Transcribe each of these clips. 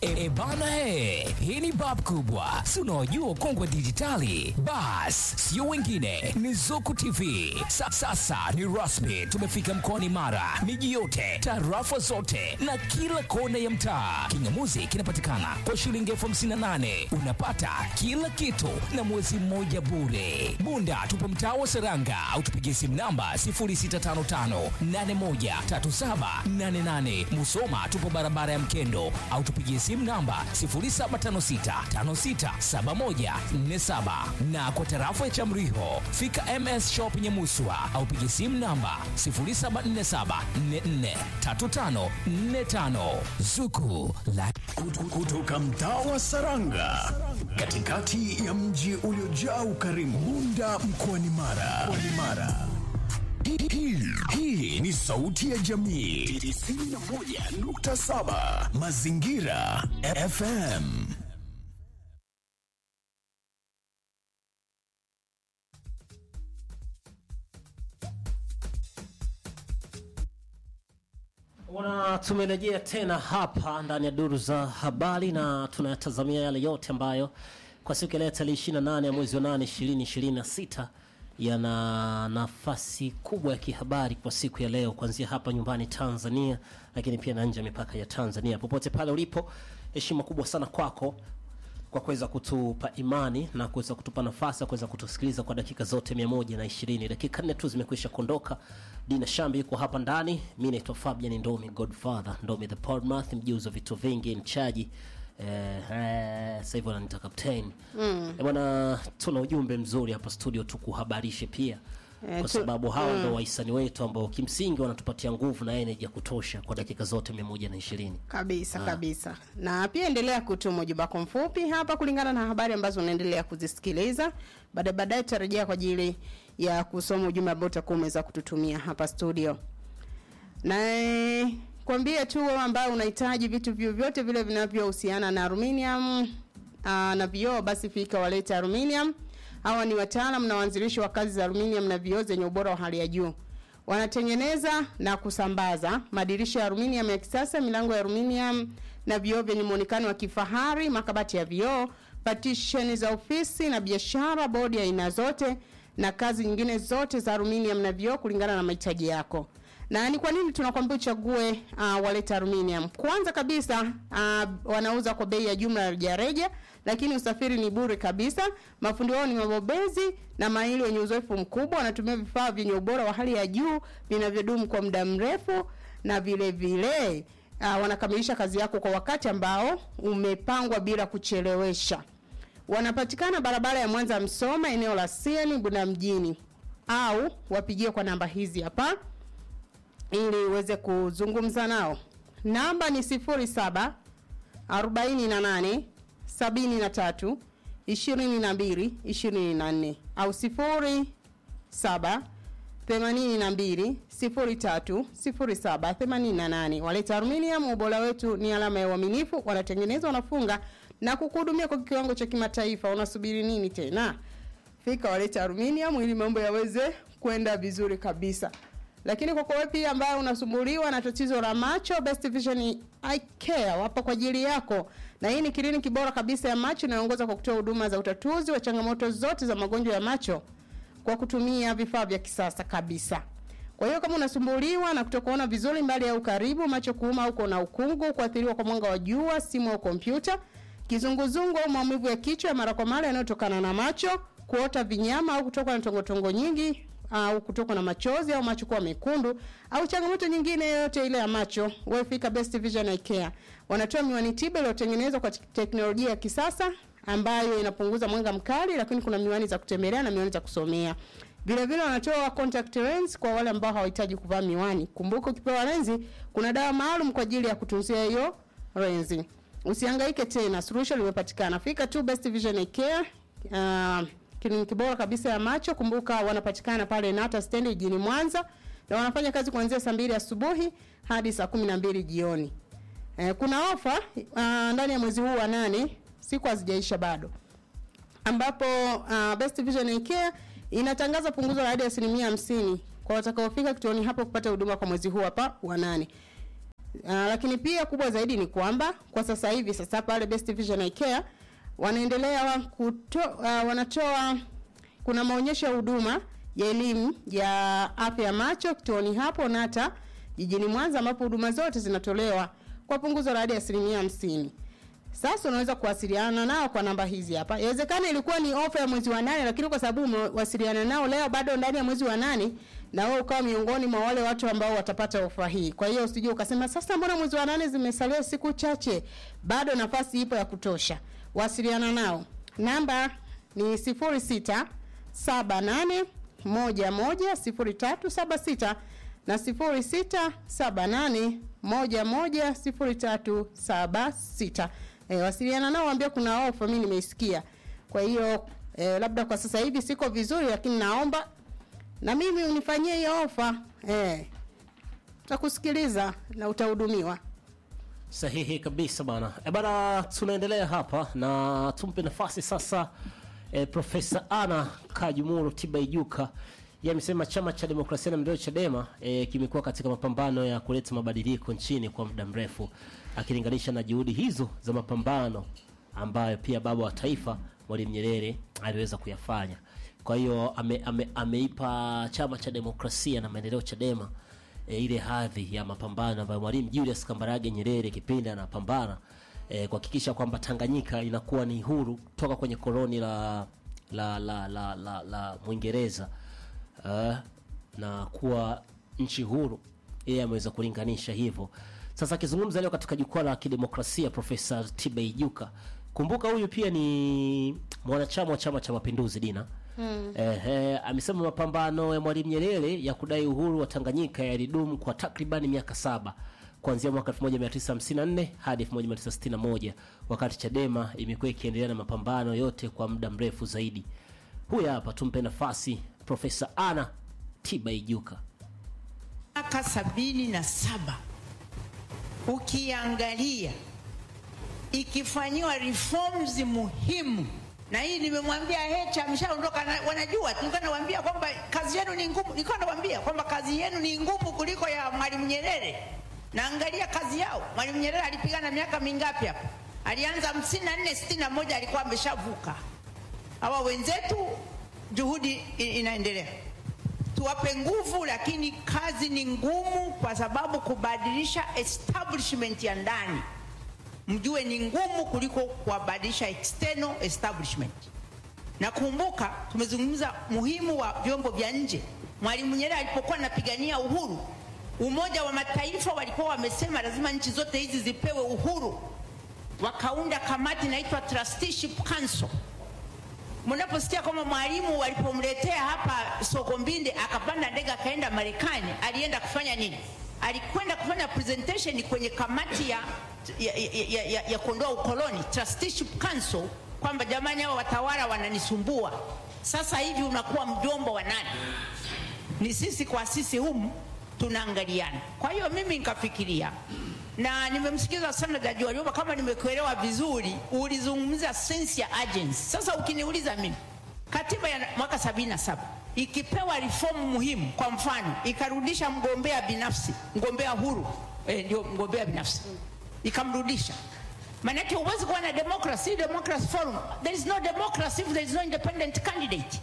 E, e bana he, hii ni bab kubwa, si unaojua kongwe dijitali. Bas, sio wengine, ni Zuku TV. Sa, sasa ni rasmi, tumefika mkoani Mara, miji yote, tarafa zote na kila kona ya mtaa. Kingamuzi kinapatikana kwa shilingi elfu hamsini na nane unapata kila kitu na mwezi mmoja bure. Bunda tupo mtaa wa Seranga au tupigie simu namba 0655813788. Musoma tupo barabara ya Mkendo au tupigie simu namba 0756567147 na kwa tarafa ya Chamriho fika MS Shop Nyamuswa au pigie simu namba 0747443545 Zuku la kutoka mtaa wa Saranga katikati ya mji uliojaa ukarimu Bunda mkoani Mara. Mkoani Mara. Hii- hii- Hii ni sauti ya jamii 91.7 Mazingira FM. Wana tumerejea tena hapa ndani ya duru za habari na tunayatazamia yale yote ambayo kwa siku ya leo tarehe 28 ya mwezi wa 8 2026 yana nafasi kubwa ya kihabari kwa siku ya leo kuanzia hapa nyumbani Tanzania, lakini pia na nje ya mipaka ya Tanzania. Popote pale ulipo, heshima kubwa sana kwako kwa kuweza kutupa imani na kuweza kutupa nafasi ya kuweza kutusikiliza kwa dakika zote mia moja na ishirini. Dakika nne tu zimekwisha kuondoka. Dina Shambi yuko hapa ndani, mi naitwa Fabian Ndomi, Godfather Ndomi the Podmath, mjuzi wa vitu vingi, mchaji eh, eh, sasa hivi wananiita captain mm. Bwana, tuna ujumbe mzuri hapa studio tu kuhabarishe pia Eh, kwa tu- sababu hawa ndo wahisani wetu ambao kimsingi wanatupatia nguvu na energy ya kutosha kwa dakika zote mia moja na ishirini. kabisa kabisa na pia endelea kutuma ujumbe wako mfupi hapa kulingana na habari ambazo unaendelea kuzisikiliza baadaye baadaye tutarejea kwa ajili ya kusoma ujumbe ambao utakuwa umeweza kututumia hapa studio na eh, kwambie tu wewe ambaye unahitaji vitu vyovyote vile vinavyohusiana na aluminium aa, na vioo basi fika walete aluminium hawa ni wataalam na waanzilishi wa kazi za aluminium na vioo zenye ubora wa hali ya juu wanatengeneza na kusambaza madirisha ya aluminium ya kisasa milango ya aluminium na vioo vyenye muonekano wa kifahari makabati ya vioo patisheni za ofisi na biashara bodi ya aina zote na kazi nyingine zote za aluminium na vioo kulingana na mahitaji yako na ni kwa nini tunakwambia uchague uh, waleta aluminium kwanza kabisa uh, wanauza kwa bei ya jumla ya rejareja lakini usafiri ni bure kabisa mafundi wao ni mabobezi na maili wenye uzoefu mkubwa wanatumia vifaa vyenye ubora wa hali ya juu vinavyodumu kwa muda mrefu na vile vile uh, wanakamilisha kazi yako kwa wakati ambao umepangwa bila kuchelewesha wanapatikana barabara ya mwanza msoma eneo la sieni bunda mjini au wapigie kwa namba hizi hapa ili uweze kuzungumza nao namba ni 07 48 73 22 24 au 07 82 03 07 88 waleta aluminium ubora wetu ni alama ya uaminifu wanatengeneza wanafunga na kukuhudumia kwa kiwango cha kimataifa unasubiri nini tena fika waleta aluminium ili mambo yaweze kwenda vizuri kabisa lakini kwa kwa pia ambaye unasumbuliwa na tatizo la macho best vision eye care wapo kwa ajili yako na hii ni kliniki bora kabisa ya macho inayoongoza kwa kutoa huduma za utatuzi wa changamoto zote za magonjwa ya macho kwa kutumia vifaa vya kisasa kabisa kwa hiyo kama unasumbuliwa na kutokuona vizuri mbali au karibu macho kuuma au kuona ukungu kuathiriwa kwa mwanga wa jua simu au kompyuta kizunguzungu au maumivu ya kichwa ya mara kwa mara yanayotokana na macho kuota vinyama au kutokwa na tongotongo nyingi au kutokwa na machozi au macho kuwa mekundu au changamoto nyingine yoyote ile ya macho wewe fika best vision Eye care wanatoa miwani tiba iliyotengenezwa kwa teknolojia ya kisasa ambayo inapunguza mwanga mkali lakini kuna miwani za kutembelea na miwani za kusomea vile vile wanatoa contact lens kwa wale ambao hawahitaji kuvaa miwani kumbuka ukipewa lenzi kuna dawa maalum kwa ajili ya kutunzia hiyo lenzi usihangaike tena suluhisho limepatikana fika tu best vision Eye care uh, kliniki bora kabisa ya macho kumbuka wanapatikana pale nata stendi jijini mwanza na wanafanya kazi kuanzia saa mbili asubuhi hadi saa kumi na mbili jioni eh, kuna ofa uh, ndani ya mwezi huu wa nane siku hazijaisha bado ambapo uh, best vision Eye care inatangaza punguzo la hadi asilimia hamsini kwa watakaofika kituoni hapo kupata huduma kwa mwezi huu hapa wa nane Uh, lakini pia kubwa zaidi ni kwamba kwa sasa hivi sasa pale Best Vision Eye Care wanaendelea kuto, uh, wanatoa kuna maonyesho ya huduma ya elimu ya afya ya macho kituoni hapo Nata jijini Mwanza ambapo huduma zote zinatolewa kwa punguzo la hadi asilimia hamsini. Sasa unaweza kuwasiliana nao kwa namba hizi hapa. Inawezekana ilikuwa ni ofa ya mwezi wa nane, lakini kwa sababu umewasiliana nao leo bado ndani ya mwezi wa nane, na wewe ukawa miongoni mwa wale watu ambao watapata ofa hii. Kwa hiyo usije ukasema sasa, mbona mwezi wa nane zimesalia siku chache? Bado nafasi ipo ya kutosha. Wasiliana nao, namba ni sifuri sita saba nane moja moja sifuri tatu saba sita na sifuri sita saba nane moja moja sifuri tatu saba sita. E, wasiliana nao waambie kuna ofa mimi nimeisikia. Kwa hiyo e, labda kwa sasa hivi siko vizuri, lakini naomba na mimi unifanyie hiyo ofa e, utakusikiliza na utahudumiwa. Sahihi kabisa bana. E bana, tunaendelea hapa na tumpe nafasi sasa e, Profesa Ana Kajumuru Tibaijuka yeye amesema chama cha demokrasia na maendeleo Chadema e, kimekuwa katika mapambano ya kuleta mabadiliko nchini kwa muda mrefu, akilinganisha na juhudi hizo za mapambano ambayo pia baba wa taifa Mwalimu Nyerere aliweza kuyafanya. Kwa hiyo ame, ame, ameipa chama cha demokrasia na maendeleo Chadema e, ile hadhi ya mapambano ambayo Mwalimu Julius Kambarage Nyerere kipindi anapambana e, kuhakikisha kwamba Tanganyika inakuwa ni huru toka kwenye koloni la la la la, la, la Mwingereza uh, na kuwa nchi huru. Yeye ameweza kulinganisha hivyo. Sasa akizungumza leo katika jukwaa la kidemokrasia, Profesa Tibaijuka, kumbuka huyu pia ni mwanachama wa Chama cha Mapinduzi Dina mm. Eh, eh, amesema mapambano ya Mwalimu Nyerere ya kudai uhuru wa Tanganyika yalidumu kwa takribani miaka saba kuanzia mwaka 1954 hadi 1961 wakati Chadema imekuwa ikiendelea na mapambano yote kwa muda mrefu zaidi. Huyu hapa tumpe nafasi Profesa Ana Tibaijuka. Miaka sabini na saba ukiangalia ikifanyiwa reforms muhimu, na hii nimemwambia Hecha, ameshaondoka, na- wanajua. Nilikuwa nawaambia kwamba kazi yenu ni ngumu, nilikuwa nawaambia kwamba kazi yenu ni ngumu kuliko ya Mwalimu Nyerere. Naangalia kazi yao. Mwalimu Nyerere alipigana miaka mingapi hapa? Alianza hamsini na nne sitini na moja alikuwa ameshavuka. Hawa wenzetu juhudi i- inaendelea tuwape nguvu, lakini kazi ni ngumu, kwa sababu kubadilisha establishment ya ndani mjue ni ngumu kuliko kuwabadilisha external establishment. Na kumbuka, tumezungumza muhimu wa vyombo vya nje. Mwalimu Nyerere alipokuwa anapigania uhuru, Umoja wa Mataifa walikuwa wamesema lazima nchi zote hizi zipewe uhuru, wakaunda kamati inaitwa Trusteeship Council mnaposikia kwamba mwalimu walipomletea hapa Sokombinde akapanda ndege akaenda Marekani, alienda kufanya nini? Alikwenda kufanya presentation kwenye kamati ya, ya, ya, ya, ya, ya kuondoa ukoloni Trusteeship Council, kwamba jamani, hao watawala wananisumbua. Sasa hivi unakuwa mjomba wa nani? Ni sisi kwa sisi humu tunaangaliana. Kwa hiyo mimi nikafikiria na nimemsikiza sana Jaji Warioba, kama nimekuelewa vizuri, ulizungumza sense ya agency. Sasa ukiniuliza mimi, katiba ya mwaka sabini na saba ikipewa reform muhimu, kwa mfano ikarudisha mgombea binafsi, mgombea huru eh, ndio mgombea binafsi ikamrudisha Manake huwezi kuwa na democracy, democracy forum. There is no democracy if there is no independent candidate,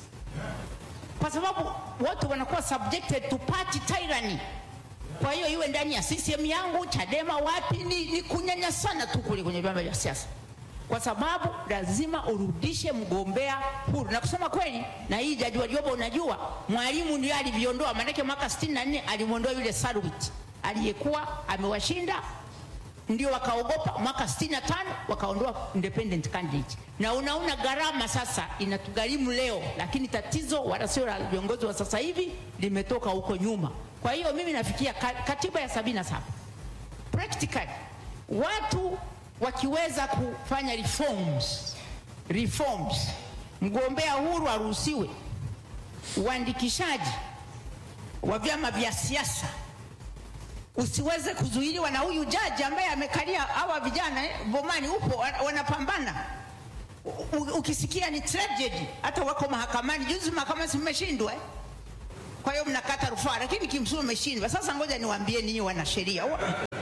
kwa sababu watu wanakuwa subjected to party tyranny. Kwa hiyo iwe ndani ya CCM yangu, Chadema, wapi, ni, ni kunyanyasana tu kule kwenye vyama vya siasa, kwa sababu lazima urudishe mgombea huru. Na kusema kweli, na hii Jaji Warioba, unajua Mwalimu ndiye aliviondoa, maanake mwaka 64 alimwondoa yule Sarwit aliyekuwa amewashinda ndio wakaogopa. Mwaka 65 wakaondoa independent candidate, na unaona gharama sasa inatugharimu leo, lakini tatizo wala sio la viongozi wa sasa hivi, limetoka huko nyuma. Kwa hiyo mimi nafikia ka- katiba ya 77 practically watu wakiweza kufanya reforms, reforms, mgombea huru aruhusiwe, uandikishaji wa vyama vya siasa usiweze kuzuiliwa na huyu jaji ambaye amekalia hawa vijana eh, Bomani upo wa- wanapambana. U- u- Ukisikia ni tragedy, hata wako mahakamani. Juzi mahakamani si mmeshindwa eh? Kwa hiyo mnakata rufaa, lakini kimsingi mmeshindwa. Sasa ngoja niwaambie ninyi wanasheria, Wa-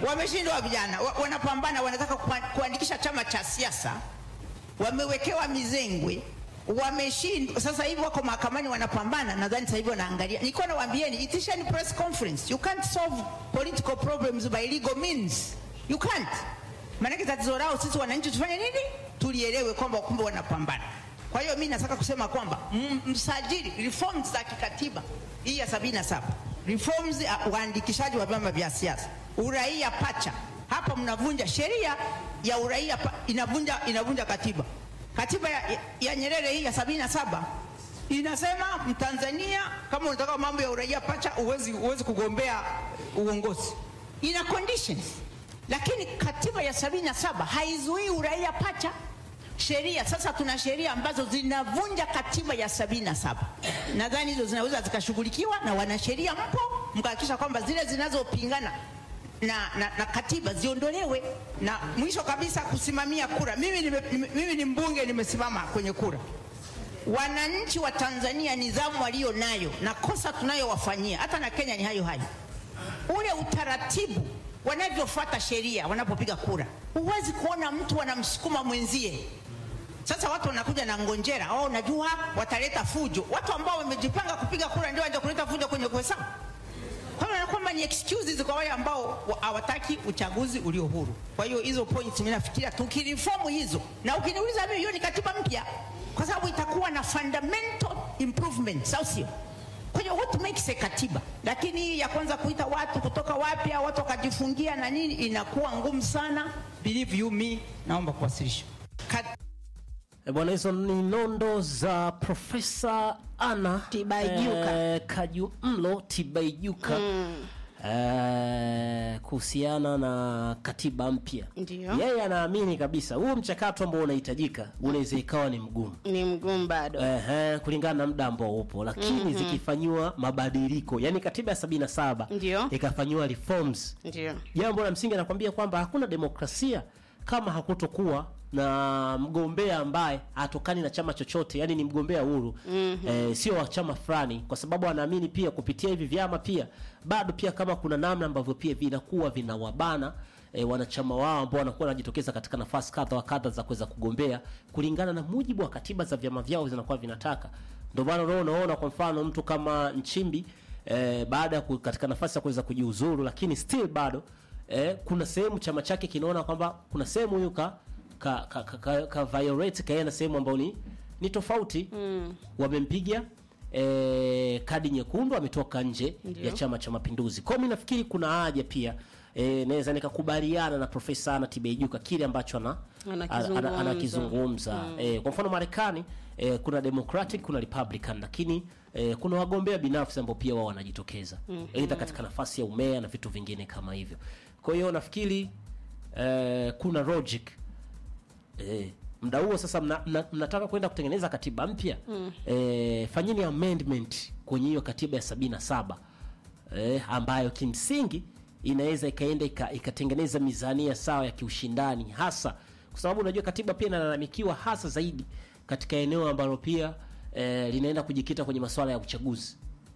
wameshindwa vijana wa- wanapambana wanataka kuwa- kuandikisha chama cha siasa wamewekewa mizengwe wameshindwa sasa hivi wako mahakamani wanapambana nadhani sasa hivi wanaangalia nilikuwa nawaambieni itisheni press conference you can't solve political problems by legal means you can't maanake tatizo lao sisi wananchi tufanye nini tulielewe kwamba kumbe wanapambana kwa hiyo mi nataka kusema kwamba m- msajili reforms za kikatiba hii ya sabini na saba reforms uh, uandikishaji wa vyama vya siasa uraia pacha hapa mnavunja sheria ya uraia pa, inavunja, inavunja katiba katiba ya, ya, ya Nyerere hii ya sabini na saba inasema Mtanzania kama unataka mambo ya uraia pacha uwezi, uwezi kugombea uongozi, ina conditions. Lakini katiba ya sabini na saba haizuii uraia pacha sheria. Sasa tuna sheria ambazo zinavunja katiba ya sabini na saba. Nadhani hizo zinaweza zikashughulikiwa na wanasheria, mpo mkahakikisha kwamba zile zinazopingana na, na, na katiba ziondolewe. Na mwisho kabisa, kusimamia kura. Mimi, nime, nime, mimi ni mbunge, nimesimama kwenye kura. Wananchi wa Tanzania nidhamu walio nayo na kosa tunayowafanyia hata na Kenya ni hayo hayo, ule utaratibu wanavyofuata sheria wanapopiga kura. Huwezi kuona mtu anamsukuma mwenzie. Sasa watu wanakuja na ngonjera, oh, najua wataleta fujo. Watu ambao wamejipanga kupiga kura ndio waje kuleta fujo kwenye kuhesabu. Kwa hiyo kwamba ni excuses kwa wale ambao wa- hawataki uchaguzi ulio huru. Kwa hiyo hizo points mimi nafikiria tukiriform hizo, na ukiniuliza mimi, hiyo ni katiba mpya, kwa sababu itakuwa na fundamental improvements, au sio? Kwa hiyo what makes a katiba, lakini hii ya kwanza kuita watu kutoka wapya, watu wakajifungia na nini, inakuwa ngumu sana. Believe you me, naomba kuwasilisha Kat E bwana, hizo ni nondo za Profesa Ana Tibaijuka. eh, Kajumlo Tibaijuka eh, kuhusiana na katiba mpya. Ndio. Yeye anaamini kabisa huu mchakato ambao unahitajika unaweza ikawa ni mgumu ni mgumu bado Ehe, kulingana na muda ambao upo, lakini zikifanyiwa mabadiliko, yani katiba ya sabini na saba Ndio. ikafanyiwa reforms ndio jambo la msingi anakwambia kwamba hakuna demokrasia kama hakutokuwa na mgombea ambaye hatokani na chama chochote, yani ni mgombea huru mm-hmm. eh, sio wa chama fulani, kwa sababu anaamini pia kupitia hivi vyama pia bado pia kama kuna namna ambavyo pia vinakuwa vinawabana E, wanachama wao ambao wanakuwa wanajitokeza katika nafasi kadha wa kadha za kuweza kugombea kulingana na mujibu wa katiba za vyama vyao zinakuwa vinataka. Ndio maana leo unaona kwa mfano mtu kama Nchimbi e, baada ya ku- katika nafasi ya kuweza kujiuzuru, lakini still bado eh, kuna sehemu chama chake kinaona kwamba kuna sehemu huyu ka ka, ka, ka, ka, ka violate kaenda sehemu ambayo ni, ni tofauti mm. wamempiga eh, kadi nyekundu ametoka nje Ndio. ya chama cha mapinduzi kwao mi nafikiri kuna haja pia eh, naweza nikakubaliana na profesa ana tibeijuka kile ambacho ana Anakizungumza. ana- anakizungumza eh, kwa mfano marekani eh, kuna democratic kuna republican lakini eh, kuna wagombea binafsi ambao pia wao wanajitokeza aidha katika nafasi ya umea na vitu vingine kama hivyo kwa hiyo nafikiri eh, kuna logic eh, mda huo sasa mna, mna, mnataka kwenda kutengeneza katiba mpya mm. eh, fanyeni amendment kwenye hiyo katiba ya sabini na saba eh, ambayo kimsingi inaweza ikaenda ika- ikatengeneza mizania sawa ya kiushindani hasa kwa sababu unajua katiba pia inalalamikiwa hasa zaidi katika eneo ambalo pia eh, linaenda kujikita kwenye masuala ya uchaguzi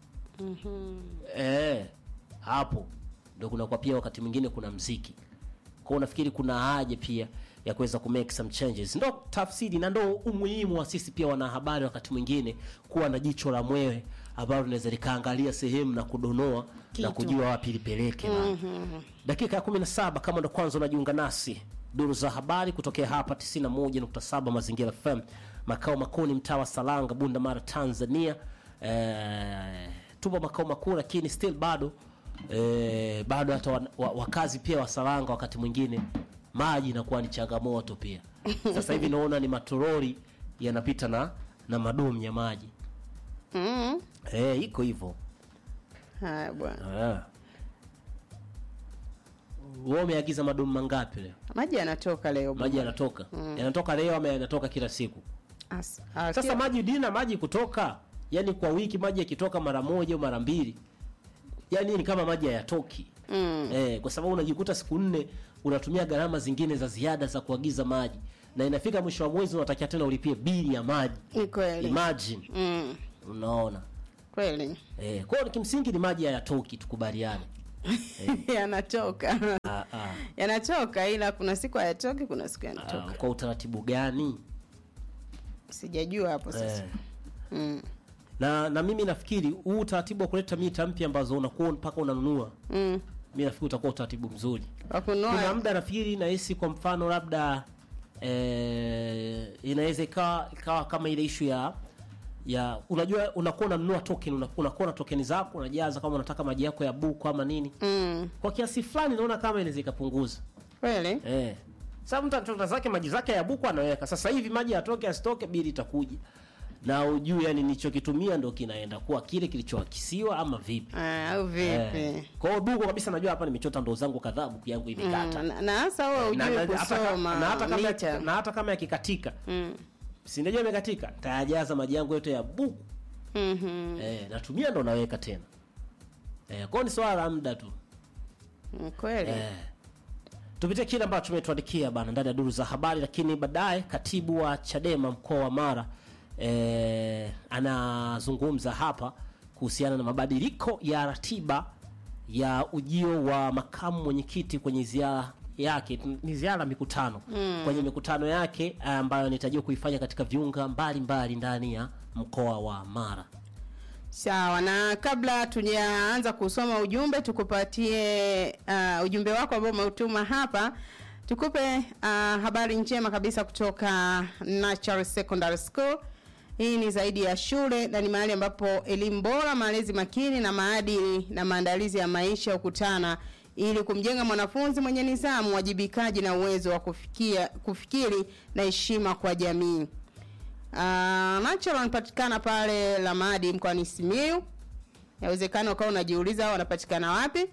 eh, hapo ndo kunakuwa pia wakati mwingine kuna mziki kwao nafikiri kuna haja pia ya kuweza ku make some changes ndo tafsiri na ndo umuhimu wa sisi pia wanahabari wakati mwingine kuwa na jicho la mwewe ambalo linaweza likaangalia sehemu na kudonoa na Kitu. kujua wapi lipeleke mm-hmm. dakika ya 17 kama ndo kwanza unajiunga nasi duru za habari kutokea hapa 91.7 mazingira fm makao makuu ni mtaa wa salanga bunda mara tanzania eh, tupo makao makuu lakini still bado eh, bado hata wa, wa, wakazi pia wa salanga wakati mwingine maji inakuwa ni changamoto pia sasa hivi naona ni matorori yanapita na na madumu ya maji mm. eh, iko hivyo haya bwana Ah. wewe umeagiza madumu mangapi leo maji yanatoka leo maji yanatoka yanatoka leo ama yanatoka kila siku As- ah, sasa kila- maji dina maji kutoka yani kwa wiki maji yakitoka mara moja au mara mbili yani ni kama maji hayatoki Mm. eh, kwa sababu unajikuta siku nne unatumia gharama zingine za ziada za kuagiza maji na inafika mwisho wa mwezi unatakiwa tena ulipie bili ya maji ni kweli imagine mm. unaona kweli eh, kwa hiyo kimsingi ni maji hayatoki tukubaliane yanatoka Ah, ah. yanatoka ila kuna siku hayatoki kuna siku Ah, yanatoka kwa utaratibu gani sijajua hapo sasa eh. mm. na na mimi nafikiri huu utaratibu wa kuleta mita mpya ambazo unakuwa mpaka unanunua Mm. mi nafikiri utakuwa utaratibu mzuri kuna wakununua muda nafikiri nahisi kwa mfano labda eh, inaweza ikawa ikawa kama ile ishu ya ya unajua unakuwa unanunua token una- unakuwa na tokeni zako unajaza kama unataka maji yako ya buku ama nini mm. kwa kiasi fulani naona kama inaweza ikapunguza kweli eh. Sasa mtu anachota zake maji zake ya buku anaweka. Sasa hivi maji yatoke asitoke, bili itakuja na ujue, yani nilichokitumia ndo kinaenda kuwa kile kilichoakisiwa ama vipi? Ah, au vipi Eh. Kwa hiyo buku kabisa, najua hapa nimechota ndoo zangu kadhaa, buku yangu imekata Mm, na- na hasa wewe na, ujue na, hata, ka- kusoma na, hata kama, mita na hata kama yakikatika Mm. si najua imekatika, tayajaza maji yangu yote ya buku Mhm. eh, natumia ndo naweka tena eh, kwa hiyo ni swala la muda tu Mm, kweli Eh. tupitie kile ambacho tumetuandikia bana ndani ya duru za habari, lakini baadaye katibu wa Chadema mkoa wa Mara eh, anazungumza hapa kuhusiana na mabadiliko ya ratiba ya ujio wa makamu mwenyekiti kwenye ziara yake ni ziara ya mikutano kwenye mikutano yake ambayo anatarajiwa kuifanya katika viunga mbalimbali ndani ya mkoa wa Mara. sawa na kabla tujaanza kusoma ujumbe tukupatie uh, ujumbe wako ambao umeutuma hapa tukupe uh, habari njema kabisa kutoka Natural Secondary School hii ni zaidi ya shule na ni mahali ambapo elimu bora malezi makini na maadili na maandalizi ya maisha hukutana ili kumjenga mwanafunzi mwenye nidhamu wajibikaji na uwezo wa kufikia, kufikiri na heshima kwa jamii Uh, Natural wanapatikana pale Lamadi mkoani Simiyu. Yawezekana ukawa unajiuliza hao wanapatikana wapi.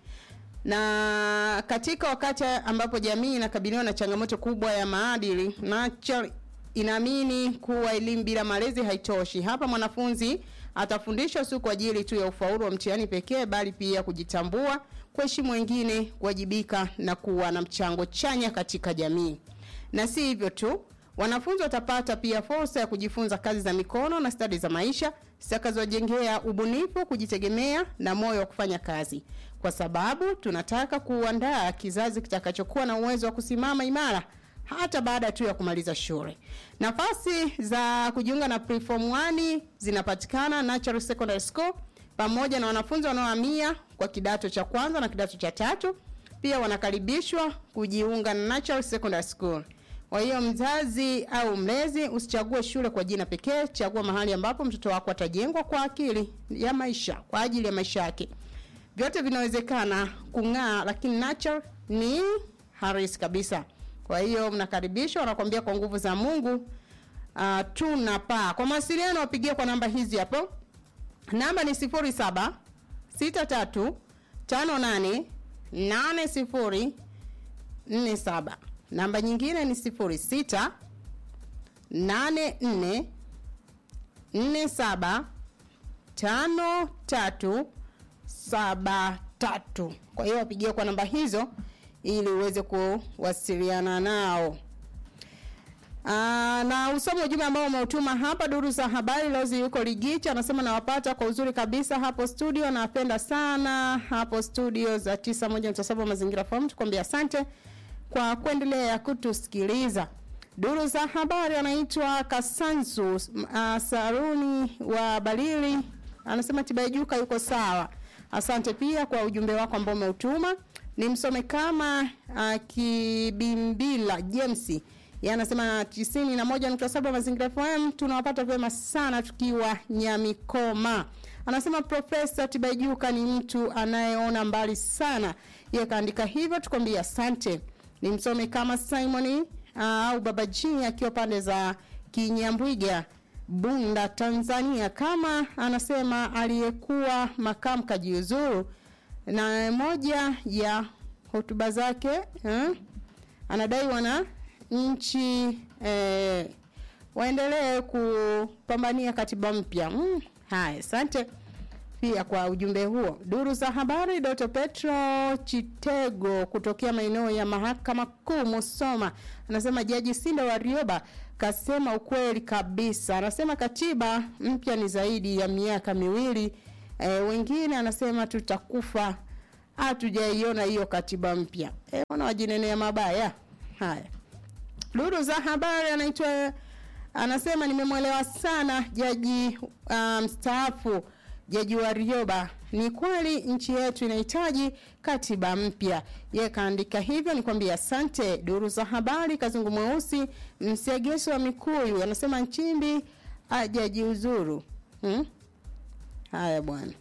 Na katika wakati ambapo jamii inakabiliwa na changamoto kubwa ya maadili, Natural inaamini kuwa elimu bila malezi haitoshi. Hapa mwanafunzi atafundishwa si kwa ajili tu ya ufaulu wa mtihani pekee, bali pia kujitambua, kuheshimu wengine, kuwajibika na kuwa na mchango chanya katika jamii. Na si hivyo tu, wanafunzi watapata pia fursa ya kujifunza kazi za mikono na stadi za maisha zitakazojengea ubunifu, kujitegemea na moyo wa kufanya kazi, kwa sababu tunataka kuandaa kizazi kitakachokuwa na uwezo wa kusimama imara hata baada tu ya kumaliza shule. Nafasi za kujiunga na preform 1 zinapatikana Natural Secondary School pamoja na wanafunzi wanaohamia kwa kidato cha kwanza na kidato cha tatu pia wanakaribishwa kujiunga na Natural Secondary School. Kwa hiyo mzazi au mlezi usichague shule kwa jina pekee, chagua mahali ambapo mtoto wako atajengwa kwa akili ya maisha, kwa ajili ya maisha yake. Vyote vinawezekana kung'aa, lakini Natural ni harisi kabisa. Kwa hiyo mnakaribishwa, wanakuambia kwa nguvu za Mungu uh, tunapaa. Kwa mawasiliano wapigie kwa namba hizi hapo. Namba ni 07 63 58 80 47. Namba nyingine ni 06 84 47 53 73. Kwa hiyo wapigie kwa namba hizo ili uweze kuwasiliana nao. Aa, na usome ujumbe ambao umeutuma hapa duru za habari Lozi yuko Ligicha anasema nawapata kwa uzuri kabisa hapo studio napenda sana hapo studio za 91.7 mazingira FM tukwambia asante kwa kuendelea kutusikiliza duru za habari anaitwa Kasanzu uh, Saruni wa Balili anasema Tibaijuka yuko sawa asante pia kwa ujumbe wako ambao umeutuma nimsome kama uh, Kibimbila James yeye anasema tisini na moja nukta saba mazingira FM tunawapata vyema sana tukiwa Nyamikoma. Anasema Profesa Tibaijuka ni mtu anayeona mbali sana. Yeye kaandika hivyo, tukwambia asante. Nimsome kama Simon uh, au Baba G akiwa pande za Kinyambwiga Bunda, Tanzania, kama anasema aliyekuwa makamu kajiuzuru, na moja ya hotuba zake eh, anadai wana nchi eh, waendelee kupambania katiba mpya. Mm, haya, asante pia kwa ujumbe huo. Duru za habari, Dr. Petro Chitego kutokea maeneo ya mahakama kuu Musoma anasema Jaji Sinda Warioba kasema ukweli kabisa. Anasema katiba mpya ni zaidi ya miaka miwili. E, wengine anasema tutakufa hatujaiona hiyo katiba mpya. Eh, wana wajinenea mabaya haya. Duru za habari anaitwa anasema nimemwelewa sana jaji uh, mstaafu jaji Warioba. Ni kweli nchi yetu inahitaji katiba mpya. Yeye kaandika hivyo, nikwambia asante. Duru za habari, Kazungu Mweusi Msegeso wa Mikuyu anasema Nchimbi hajajiuzuru. Hmm? Haya bwana.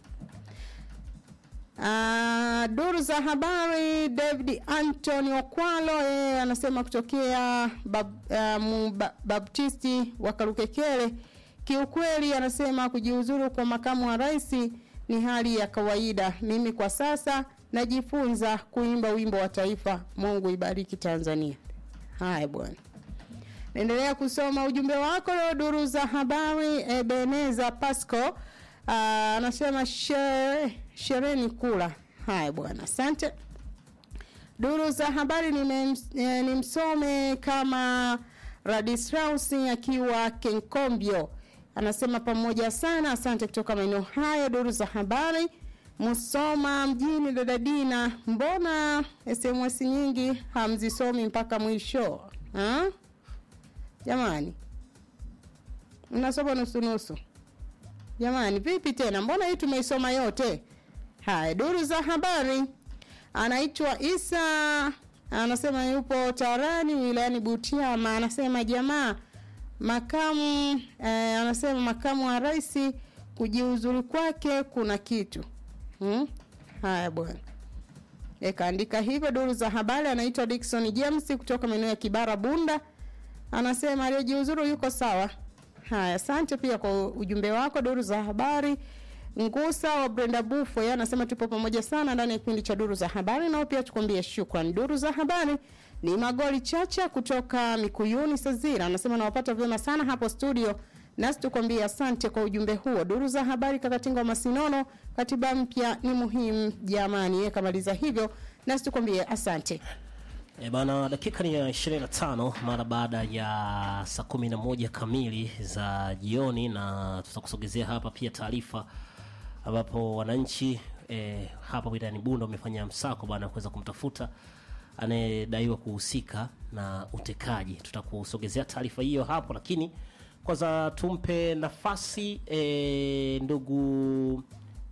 Uh, duru za habari David Anthony Okwalo yeye anasema kutokea bab, uh, muba, Baptisti wa Karukekele. Kiukweli anasema kujiuzuru kwa makamu wa rais ni hali ya kawaida. Mimi kwa sasa najifunza kuimba wimbo wa taifa. Mungu ibariki Tanzania. Haya bwana. Naendelea kusoma ujumbe wako duru za habari Ebeneza Pasco Uh, anasema shere, shereni kula. Haya bwana, asante. Duru za habari nimsome ni kama Radistraus akiwa Kenkombio anasema pamoja sana, asante kutoka maeneo hayo. Duru za habari Musoma mjini, dada Dina, mbona SMS nyingi hamzisomi mpaka mwisho ha? Jamani, mnasoma nusu nusu. Jamani, vipi tena? Mbona hii tumeisoma yote? Haya, duru za habari. Anaitwa Isa, anasema yupo Tarani wilayani Butiama. Anasema jamaa makamu eh, anasema makamu wa rais kujiuzuru kwake kuna kitu hmm? Haya bwana, ekaandika hivyo. Duru za habari. Anaitwa Dickson James kutoka maeneo ya Kibara Bunda, anasema aliyejiuzuru yuko sawa. Haya, asante pia kwa ujumbe wako. Duru za habari Ngusa wa Brenda Bufo yeye anasema tupo pamoja sana ndani ya kipindi cha duru za habari, nao pia tukwambie shukran. Duru za habari ni Magoli Chacha kutoka Mikuyuni Sazira, anasema nawapata vyema sana hapo studio, nasi tukwambie asante kwa ujumbe huo. Duru za habari Kakatinga wa Masinono, katiba mpya ni muhimu jamani, yeye kamaliza hivyo, nasi tukwambie asante. E bana, dakika ni ya 25 mara baada ya saa 11 kamili za jioni, na tutakusogezea hapa pia taarifa ambapo wananchi e, hapa wilayani Bunda wamefanya msako bana kuweza kumtafuta anayedaiwa kuhusika na utekaji. Tutakusogezea taarifa hiyo hapo, lakini kwanza tumpe nafasi e, ndugu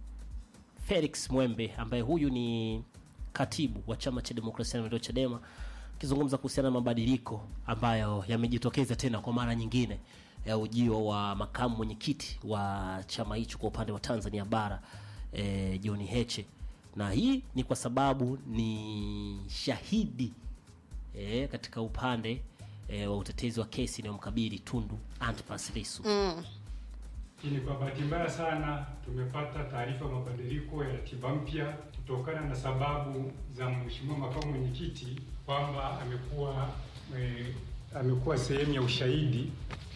Felix Mwembe ambaye huyu ni katibu wa chama cha demokrasia na maendeleo Chadema akizungumza kuhusiana na mabadiliko ambayo yamejitokeza tena kwa mara nyingine ya ujio wa makamu mwenyekiti wa chama hicho kwa upande wa Tanzania bara e, John Heche, na hii ni kwa sababu ni shahidi e, katika upande e, wa utetezi wa kesi inayomkabili Tundu Antipas Lissu Mm. Lakini kwa bahati mbaya sana tumepata taarifa ya mabadiliko ya ratiba mpya kutokana na sababu za mheshimiwa makamu mwenyekiti kwamba amekuwa e, amekuwa sehemu ya ushahidi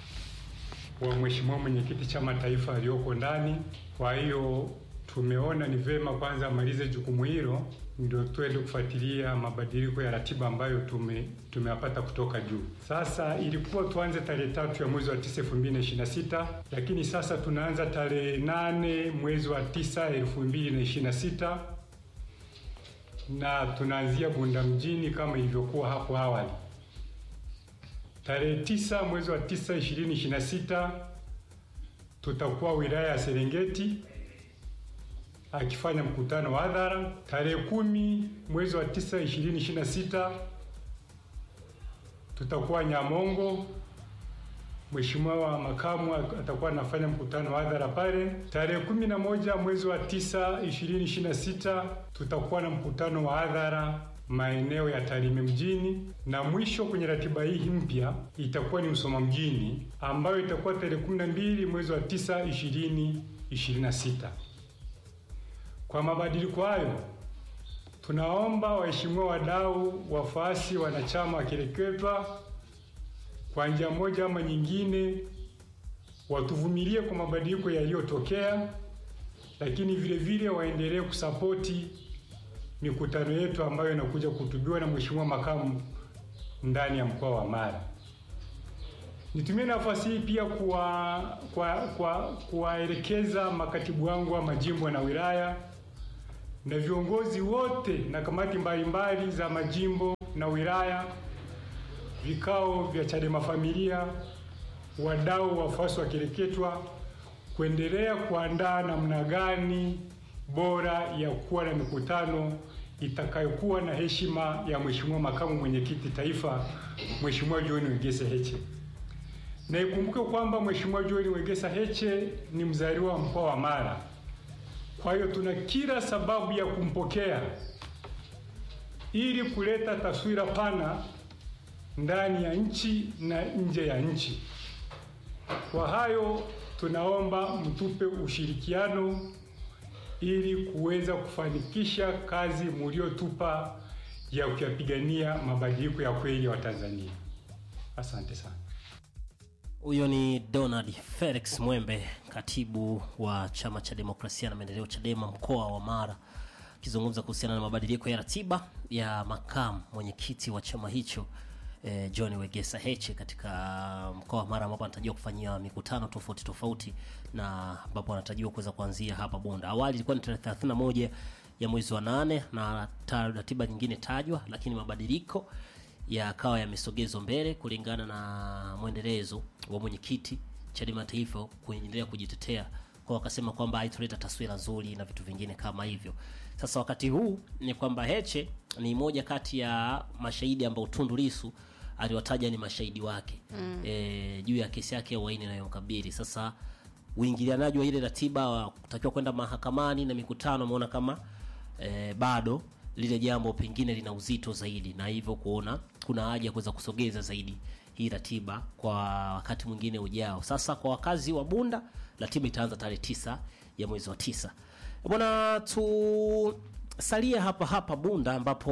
wa mheshimiwa mwenyekiti chama taifa aliyoko ndani. Kwa hiyo tumeona ni vema kwanza amalize jukumu hilo ndio tuende kufuatilia mabadiliko ya ratiba ambayo tume tumeyapata kutoka juu. Sasa ilikuwa tuanze tarehe tatu ya mwezi wa tisa elfu mbili na ishirini na sita lakini sasa tunaanza tarehe nane mwezi wa tisa elfu mbili na ishirini na sita na tunaanzia Bunda mjini kama ilivyokuwa hapo awali. Tarehe tisa mwezi wa tisa ishirini ishirini na sita tutakuwa wilaya ya Serengeti akifanya mkutano wa hadhara. Tarehe kumi mwezi wa tisa ishirini ishirini na sita tutakuwa Nyamongo, Mheshimiwa makamu atakuwa anafanya mkutano wa hadhara pale. Tarehe kumi na moja mwezi wa tisa ishirini ishirini na sita tutakuwa na mkutano wa hadhara maeneo ya Tarime mjini, na mwisho kwenye ratiba hii mpya itakuwa ni Msoma mjini ambayo itakuwa tarehe kumi na mbili mwezi wa tisa ishirini ishirini na sita. Kwa mabadiliko hayo, tunaomba waheshimiwa wadau, wafuasi, wanachama wakireketwa kwa njia moja ama nyingine, watuvumilie kwa mabadiliko yaliyotokea, lakini vile vile waendelee kusapoti mikutano yetu ambayo inakuja kuhutubiwa na Mheshimiwa makamu ndani ya mkoa wa Mara. Nitumie nafasi hii pia kuwa kwa, kwa, kuwaelekeza makatibu wangu wa majimbo na wilaya na viongozi wote na kamati mbalimbali za majimbo na wilaya, vikao vya Chadema familia, wadau, wafuasi wakireketwa, kuendelea kuandaa namna gani bora ya kuwa na mikutano itakayokuwa na heshima ya Mheshimiwa Makamu Mwenyekiti Taifa, Mheshimiwa John Wegesa Heche. Na ikumbuke kwamba Mheshimiwa John Wegesa Heche ni mzaliwa wa mkoa wa Mara. Kwa hiyo tuna kila sababu ya kumpokea ili kuleta taswira pana ndani ya nchi na nje ya nchi. Kwa hayo tunaomba mtupe ushirikiano ili kuweza kufanikisha kazi mliotupa ya kuyapigania mabadiliko ya kweli ya Watanzania. Asante sana. Huyo ni Donald Felix Mwembe, katibu wa chama cha demokrasia na maendeleo CHADEMA mkoa wa Mara, akizungumza kuhusiana na mabadiliko ya ratiba ya makamu mwenyekiti wa chama hicho eh, John Wegesa Heche katika mkoa wa Mara ambapo anatarajiwa kufanyia mikutano tofauti tofauti na ambapo anatarajiwa kuweza kuanzia hapa Bunda. Awali ilikuwa ni tarehe 31 ya mwezi wa nane na ta- ratiba nyingine tajwa, lakini mabadiliko yakawa yamesogezwa mbele kulingana na mwendelezo wa mwenyekiti Chadema Taifa kuendelea kujitetea kwa wakasema kwamba haitoleta taswira nzuri na vitu vingine kama hivyo. Sasa wakati huu ni kwamba Heche ni moja kati ya mashahidi ambao Tundu Lissu aliwataja ni mashahidi wake mm. e, juu ya kesi yake ya uhaini inayomkabili. Sasa uingilianaji wa ile ratiba wa kutakiwa kwenda mahakamani na mikutano ameona kama e, bado lile jambo pengine lina uzito zaidi, na hivyo kuona kuna haja ya kuweza kusogeza zaidi hii ratiba kwa wakati mwingine ujao. Sasa kwa wakazi wa Bunda, ratiba itaanza tarehe tisa ya mwezi wa tisa. Bwana, tusalie hapa hapa Bunda ambapo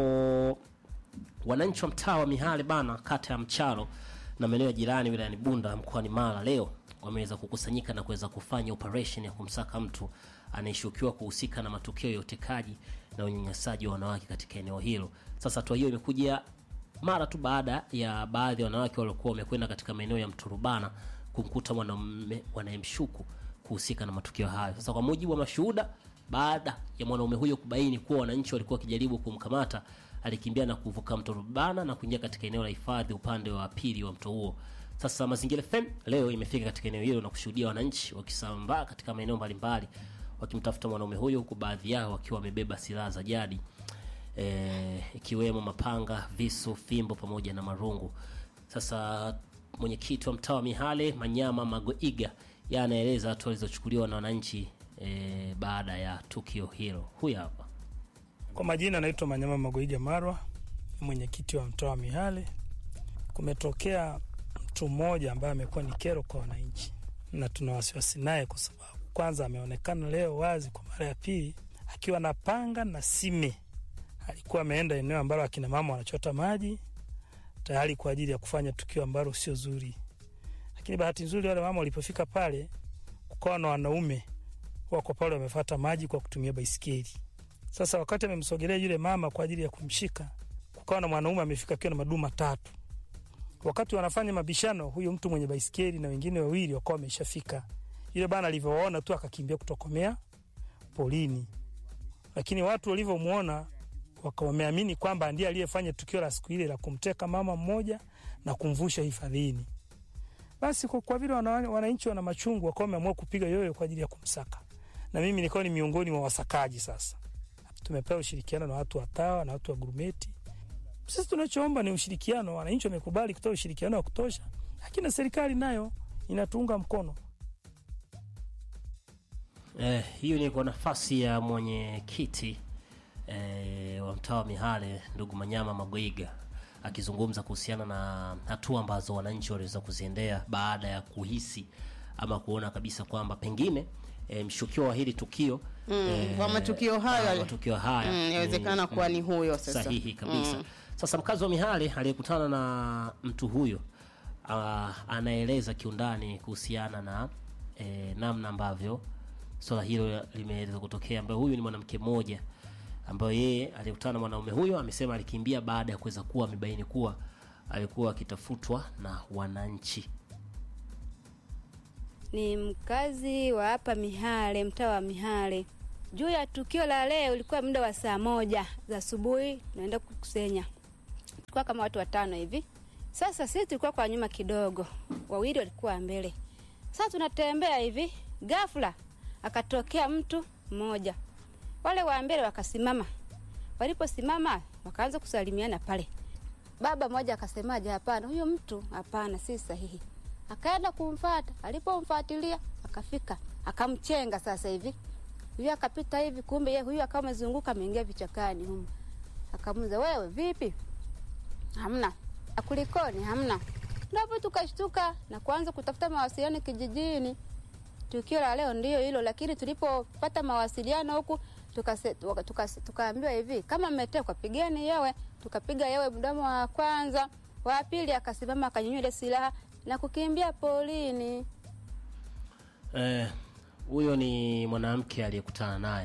wananchi wa mtaa wa Mihale bana, kata ya Mcharo na maeneo ya jirani wilayani Bunda mkoani Mara leo wameweza kukusanyika na kuweza kufanya operation ya kumsaka mtu anayeshukiwa kuhusika na matukio ya utekaji na unyanyasaji wa wanawake katika eneo hilo. Sasa hatua hiyo imekuja mara tu baada ya baadhi ya wanawake waliokuwa wamekwenda katika maeneo ya Mturubana kumkuta mwanamume wanayemshuku kuhusika na matukio hayo. Sasa kwa mujibu wa mashuhuda, baada ya mwanaume huyo kubaini kuwa wananchi walikuwa wakijaribu kumkamata, alikimbia na kuvuka mto Rubana na kuingia katika eneo la hifadhi upande wa pili wa mto huo. Sasa Mazingira FM leo imefika katika eneo hilo na kushuhudia wananchi wakisambaa katika maeneo mbalimbali wakimtafuta mwanaume huyo, huku baadhi yao wakiwa wamebeba silaha za jadi eh, ikiwemo mapanga, visu, fimbo pamoja na marungu. Sasa mwenyekiti wa mtaa wa Mihale Manyama Magoiga yeye anaeleza hatua zilizochukuliwa na wananchi eh, baada ya tukio hilo. Huyu hapa. Kwa majina naitwa Manyama Magoiga Marwa, ni mwenyekiti wa mtaa wa Mihale. Kumetokea mtu mmoja ambaye amekuwa ni kero kwa wananchi, na tuna wasiwasi naye kwa sababu kwanza ameonekana leo wazi kwa mara ya pili akiwa na panga na sime. Alikuwa ameenda eneo ambalo akina mama wanachota maji tayari kwa ajili ya kufanya tukio ambalo sio zuri, lakini bahati nzuri wale mama walipofika pale, kukawa na wanaume wako pale wamefata maji kwa kutumia baisikeli. Sasa wakati amemsogelea yule mama kwa ajili ya kumshika, kukawa na mwanaume amefika akiwa na maduu matatu. Wakati wanafanya mabishano, huyo mtu mwenye baisikeli na wengine wawili wakawa wameshafika. Yule bana alivyowaona tu akakimbia kutokomea polini, lakini watu walivyomwona wakawa wameamini kwamba ndiye aliyefanya tukio la siku ile la kumteka mama mmoja na kumvusha hifadhini. Basi kwa, kwa vile wana- wananchi wana machungu, wakawa wameamua kupiga yoyo kwa ajili ya kumsaka, na mimi nilikuwa ni miongoni mwa wasakaji. Sasa tumepewa ushirikiano na watu wa TAWA na watu wa gurumeti. Sisi tunachoomba ni ushirikiano. Wananchi wamekubali kutoa ushirikiano wa kutosha, lakini na serikali nayo inatuunga mkono. Eh, hiyo ni kwa nafasi ya mwenyekiti eh, wa mtaa wa Mihale ndugu Manyama Magoiga akizungumza kuhusiana na hatua ambazo wananchi waliweza kuziendea baada ya kuhisi ama kuona kabisa kwamba pengine eh, mshukiwa wa hili tukio Mm, kwa matukio hayo ah, ali- matukio haya Mm, inawezekana kuwa ni huyo sasa. sahihi kabisa. Sasa mkazi wa Mihale aliyekutana na mtu huyo ah, anaeleza kiundani kuhusiana na eh, namna ambavyo swala hilo limeweza kutokea, ambayo huyu ni mwanamke mmoja ambayo yeye aliyekutana na mwanaume huyo amesema alikimbia baada ya kuweza kuwa amebaini kuwa alikuwa akitafutwa na wananchi. Ni mkazi wa hapa Mihale, mtaa wa Mihale. Juu ya tukio la leo, ulikuwa muda wa saa moja za asubuhi, tunaenda kukusanya, tulikuwa kama watu watano hivi. Sasa sisi tulikuwa kwa nyuma kidogo, wawili walikuwa mbele. Sasa tunatembea hivi, ghafla akatokea mtu mmoja, wale wa mbele wakasimama. Waliposimama wakaanza kusalimiana pale. Baba mmoja akasemaje, hapana, huyo mtu hapana, si sahihi. Akaenda kumfata, alipomfuatilia akafika, akamchenga. Sasa hivi huyu akapita hivi, kumbe yeye huyu akawa amezunguka, ameingia vichakani humo. Akamuuliza, wewe vipi? Hamna. Kulikoni? Hamna. Ndipo tukashtuka na kuanza kutafuta mawasiliano kijijini. Tukio la leo ndio hilo, lakini tulipopata mawasiliano huku tukase- tuka- tuka- tukaambiwa hivi, kama mmetekwa pigeni yewe. Tukapiga yewe mdomo wa kwanza, wa pili akasimama akanyanyua ile silaha na kukimbia polini. Eh, huyo ni mwanamke aliyekutana naye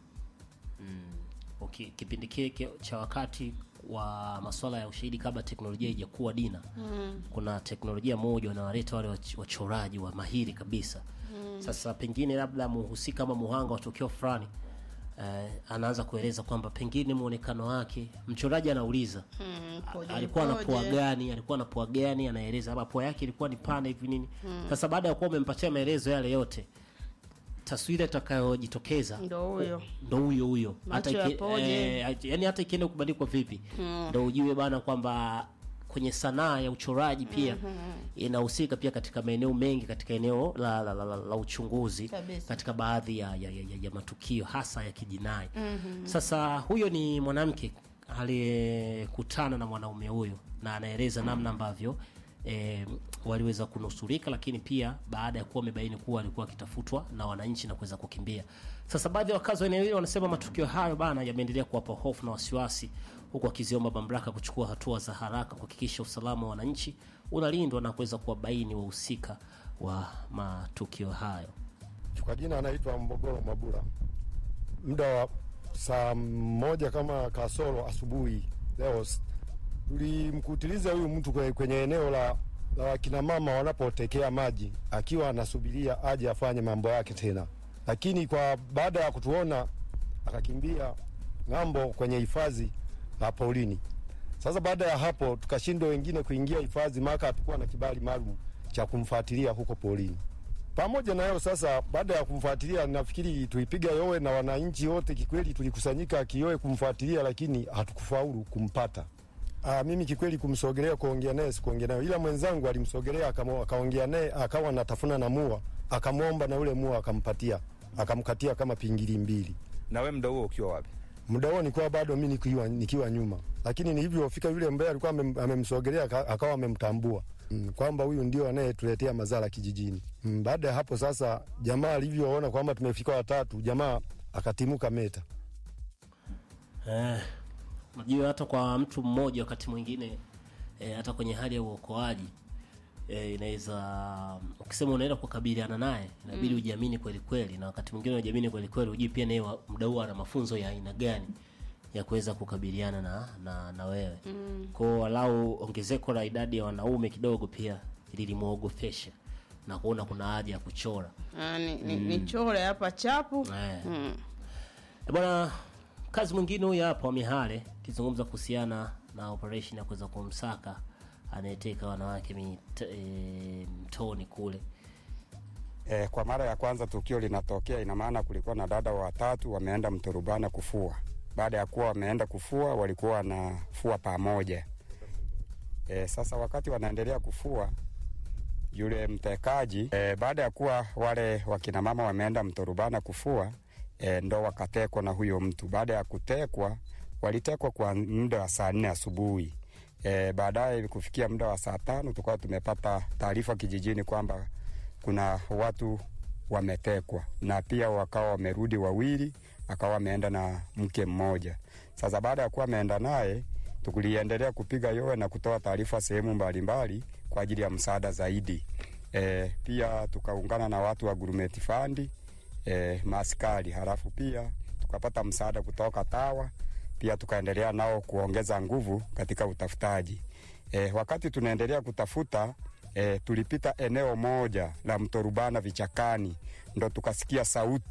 mm. okay, kipindi kile cha wakati wa masuala ya ushahidi kabla teknolojia haijakuwa dina mm. kuna teknolojia moja wanawaleta wale wach- wachoraji wa mahiri kabisa mm. sasa pengine labda muhusika ama muhanga wa tukio fulani eh, anaanza kueleza kwamba pengine muonekano wake mchoraji anauliza Mm, koje, alikuwa na pua koje. gani alikuwa na pua gani anaeleza labda pua yake ilikuwa ni pana hivi nini sasa baada ya kuwa umempatia maelezo yale yote taswira itakayojitokeza Ndo huyo. ndo huyo huyo Macho iki- yapoje? eh, yani hata ikienda kubandikwa vipi ndo ujue bana kwamba kwenye sanaa ya uchoraji pia inahusika pia katika maeneo mengi katika eneo la, la, la, la, la uchunguzi Kabisa. katika baadhi ya, ya, ya, ya, ya matukio hasa ya kijinai sasa huyo ni mwanamke aliyekutana na mwanaume huyo na anaeleza namna ambavyo e, waliweza kunusurika lakini pia baada ya kuwa wamebaini kuwa alikuwa akitafutwa na wananchi na kuweza kukimbia sasa baadhi ya wakazi wa eneo hilo wanasema matukio hayo bana yameendelea kuwapa hofu na wasiwasi huku wakiziomba mamlaka kuchukua hatua za haraka kuhakikisha usalama wa wananchi unalindwa na kuweza kuwabaini wahusika wa matukio hayo Kwa jina anaitwa Mbogoro Mabula. Muda wa saa moja kama kasoro asubuhi leo s- tulimkutiliza huyu mtu kwe- kwenye eneo la, la wakina mama wanapotekea maji akiwa anasubiria aje afanye mambo yake tena, lakini kwa baada ya kutuona akakimbia ng'ambo kwenye hifadhi la polini. Sasa baada ya hapo tukashindwa wengine kuingia hifadhi, maka hatukuwa na kibali maalum cha kumfuatilia huko polini. Pamoja na hayo sasa, baada ya kumfuatilia, nafikiri tuipiga yowe na wananchi wote, kikweli tulikusanyika kiyowe kumfuatilia, lakini hatukufaulu kumpata. Aa, mimi kikweli kumsogelea kuongea naye sikuongea naye, ila mwenzangu alimsogelea akamo- akaongea naye, akawa anatafuna na mua, akamwomba na ule mua akampatia, akamkatia kama pingili mbili. Na we muda huo ukiwa wapi? Muda huo nilikuwa bado mi nikiwa, nikiwa nyuma, lakini nilivyofika yule ambaye alikuwa amem- amemsogelea aka- akawa amemtambua mm, kwamba huyu ndio anayetuletea madhara kijijini. Mm, baada ya hapo sasa, jamaa alivyoona kwamba tumefika watatu, jamaa akatimuka meta. Eh, unajua hata kwa mtu mmoja wakati mwingine eh, hata kwenye hali ya uokoaji eh, inaweza ukisema unaenda kukabiliana naye inabidi ujiamini kweli kweli, na wakati mwingine unajiamini kweli kweli, ujui pia naye wa- muda huo ana mafunzo ya aina gani ya kuweza kukabiliana na, na, na wewe mm. Kwao walau ongezeko la idadi ya wanaume kidogo pia lilimwogopesha na kuona kuna haja ya kuchora Ah, ni, ni, ni chore hapa chapu eh. mm. Eh, Bwana, kazi mwingine huyu hapa wa Mihale akizungumza kuhusiana na operation ya kuweza kumsaka anayeteka wanawake mit, e, mtoni kule. E, kwa mara ya kwanza tukio linatokea, ina maana kulikuwa na dada watatu wameenda Mturubana kufua. Baada ya kuwa wameenda kufua, walikuwa wanafua pamoja. E, sasa wakati wanaendelea kufua yule mtekaji e, baada ya kuwa wale wakina mama wameenda Mturubana kufua e, ndo wakatekwa na huyo mtu. Baada ya kutekwa, walitekwa kwa muda wa saa nne asubuhi. E, baadaye kufikia muda wa saa tano tukawa tumepata taarifa kijijini kwamba kuna watu wametekwa na pia wakawa wamerudi wawili, akawa ameenda na mke mmoja. Sasa baada ya kuwa ameenda naye, tuliendelea kupiga yowe na kutoa taarifa sehemu mbalimbali kwa ajili ya msaada zaidi. E, pia tukaungana na watu wa Gurumeti Fandi e, maaskari, halafu pia tukapata msaada kutoka TAWA pia tukaendelea nao kuongeza nguvu katika utafutaji. E, wakati tunaendelea kutafuta e, tulipita eneo moja la mto Rubana vichakani, ndo tukasikia sauti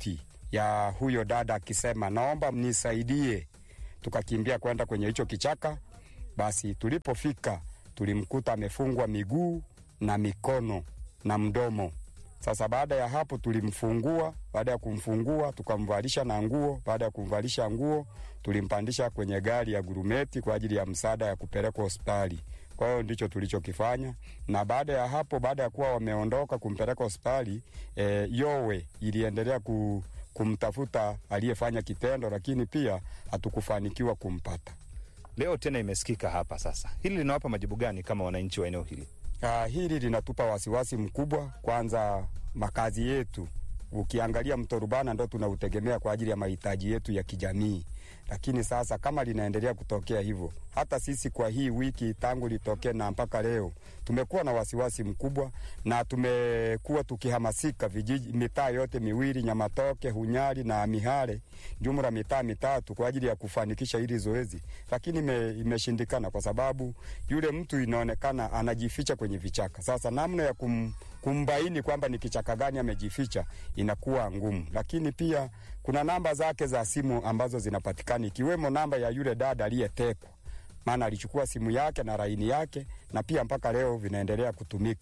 ya huyo dada akisema naomba mnisaidie. Tukakimbia kwenda kwenye hicho kichaka. Basi tulipofika tulimkuta amefungwa miguu na mikono na mdomo. Sasa baada ya hapo tulimfungua. Baada ya kumfungua tukamvalisha na nguo. Baada ya kumvalisha nguo, tulimpandisha kwenye gari ya gurumeti kwa ajili ya msaada ya kupelekwa hospitali. Kwa hiyo ndicho tulichokifanya, na baada ya hapo, baada ya kuwa wameondoka kumpeleka hospitali e, yowe iliendelea ku, kumtafuta aliyefanya kitendo, lakini pia hatukufanikiwa kumpata. Leo tena imesikika hapa. Sasa hili linawapa majibu gani kama wananchi wa eneo hili? Uh, hili linatupa wasiwasi mkubwa. Kwanza makazi yetu, ukiangalia mto Rubana ndo tunautegemea kwa ajili ya mahitaji yetu ya kijamii, lakini sasa kama linaendelea kutokea hivyo, hata sisi kwa hii wiki tangu litokee na mpaka leo tumekuwa na wasiwasi mkubwa, na tumekuwa tukihamasika vijiji, mitaa yote miwili Nyamatoke, Hunyari na Mihale, jumla mitaa mitatu kwa ajili ya kufanikisha hili zoezi, lakini ime, imeshindikana kwa sababu yule mtu inaonekana anajificha kwenye vichaka. Sasa namna ya kum, kumbaini kwamba ni kichaka gani amejificha inakuwa ngumu, lakini pia kuna namba zake za simu ambazo zinapatikana ikiwemo namba ya yule dada aliyetekwa, maana alichukua simu yake na laini yake, na pia mpaka leo vinaendelea kutumika.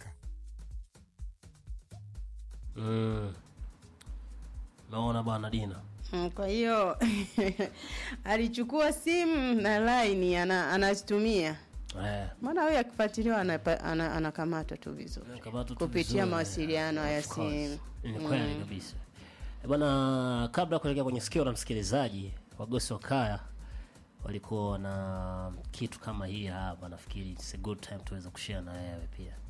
Mm. Naona bwana Dina. Mm, Kwa hiyo alichukua simu na laini ana, anazitumia Eh. maana huyu akifuatiliwa anapa- ana- anakamatwa tu vizuri Anakamatwa tu kupitia vizuri, mawasiliano ya of course. simu. Ni kweli Mm. kabisa. Eh, Bwana, kabla ya kuelekea kwenye sikio la msikilizaji, wagosi wa kaya walikuwa na kitu kama hii hapa, nafikiri it's a good time tuweza kushare na wewe pia.